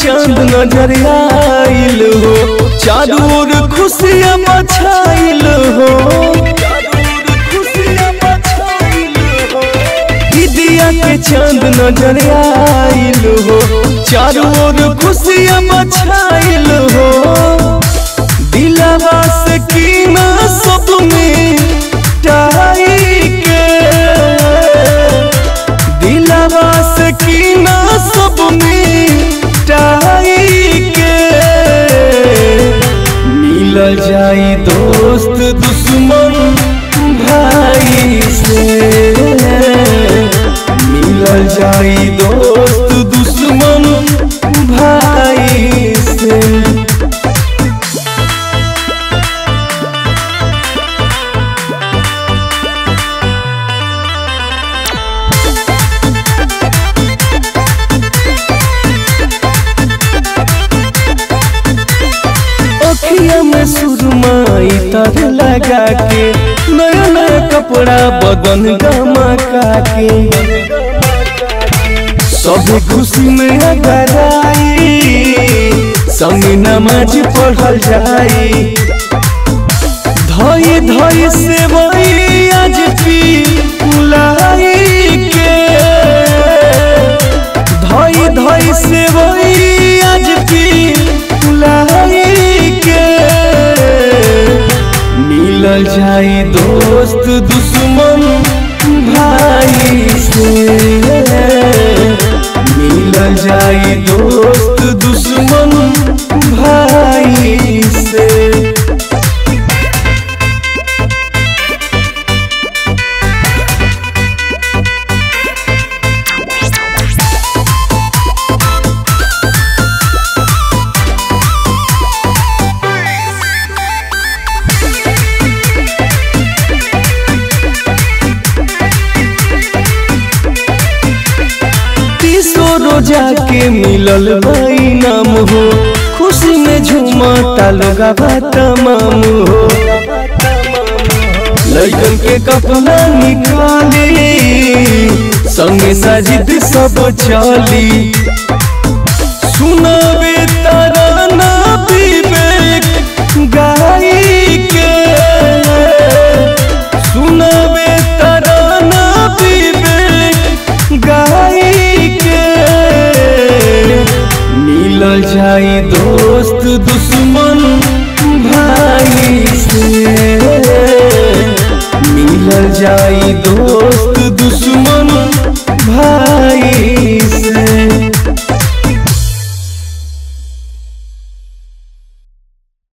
चांद नजर आइल हो चारू ओर खुशियाँ मछाइल हो दिया के चांद नजर आइल हो चारू ओर खुशियाँ मछाइल हो दिलावा से कीना सब में टाई के दिलावा से कीना सब में टाई के मिल जाई दोस्त दुश्मन भाई से मिल जाई दोस्त दुश्मन भाई से अखिया में सुरमाई तर लगा के नया नया कपड़ा बदन गमका के सब खुशी में अगर आई संग नमाज पढ़ल जाई धई धई से वही आज पी लाई के धई धई से वही आज पी लाई के मिल जाई दोस्त दुश्मन भाई से मिल जाई दोस्त दुश्मन भाई से तीसो रोजा के मिलल भाई नाम हो खुशी में झूमता लोगा तमाम हो लड़कन के कपड़ा निकाली संगे साजिद सब चली सुनावे तराना विवेक गाई के सुनावे तराना विवेक गाई के मिल जाई दोस्त दुश्मन